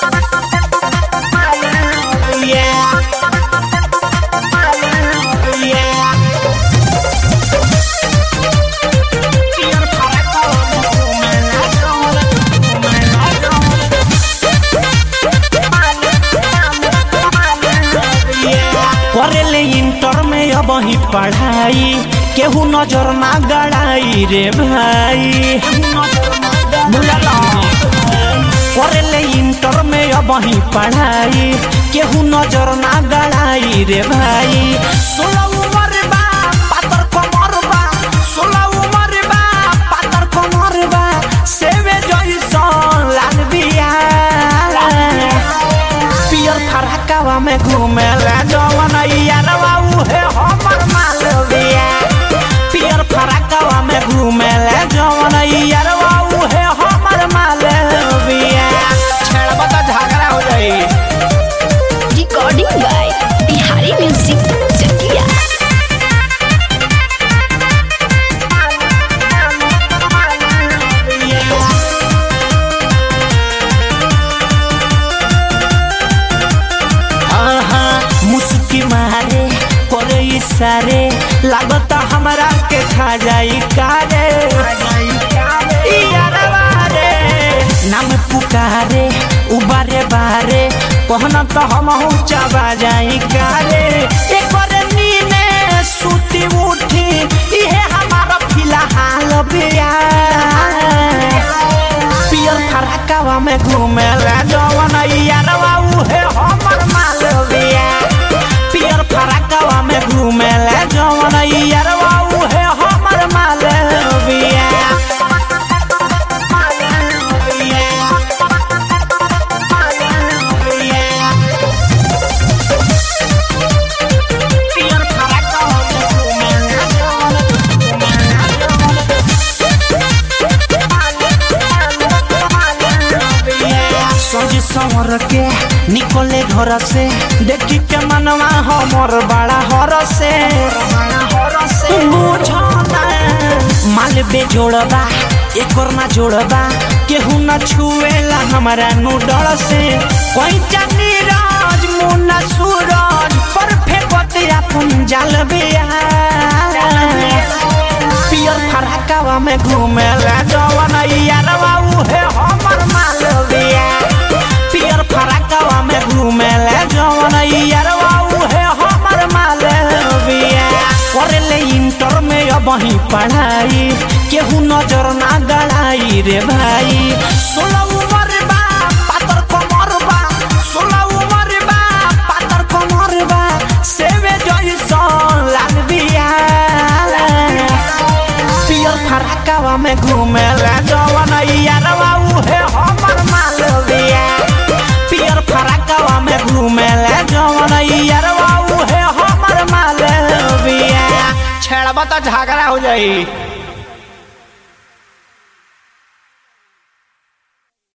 करेले इंटर में अब ही पढ़ाई केहू नजर ना गड़ाई रे भाई बुझला करेले इंटर में अब ही पढ़ाई केहू नजर ना गड़ाई रे भाई सोलह उम्र बा पातर कमर बा सोलह उम्र बा पातर कमर बा सेवे जइसन लाल बिया पियर फरहकावा में घूमे ला जवन यारवा उहे हमर मालविया पियर फरहकावा में घूमे ला जवन यारवा उहे हमर मालविया छेड़बा त झगड़ा हो जाई recording by Bihari music Chakia आहा मुस्की मारे करे इशारे लागत हमरा के खा जाई कारे ई यारवा रे नाम पुकारे उबारे बारे कहना तो हम चबा जाई कारे एकरे नीने सुती उठी इहे हमारा फिलहाल बिया पियर फरकावा में घूमे ला जवन यारवा उहे हमर मालविया पियर फरकावा में घूमे ला जवन यारवा उहे हमर मालविया पियर फरकावा में घूमे ला जवन सज संवर के निकले घर से देखी के मनवा हमर बड़ा हर से बुझना माल बेजोड़बा एकर ना जोड़बा केहू ना छुएला हमारा नु डर से कोई चांदी राज मुन्ना सूरज पर फेंकत अपन जाल बिया पियर फरकावा में घूमे ला जवन यारवा उहे हमर मालविया पियर फरकावा में घूमे ला जवन यारवा उहे हमर मालविया करेले इंटर में अब ही पढ़ाई केहू नजर ना गड़ाई रे भाई सोलह उम्र बा पातर कमर बा सोलह उम्र बा पातर कमर बा सेवे जइसन लाल बिया पियर फरकावा में घूमे ला जवन यारवा उहे हमर मालविया पियर फरकावा में घूमे ला जवन यारवा उहे हमर मालविया छेड़बा त झगड़ा हो जाई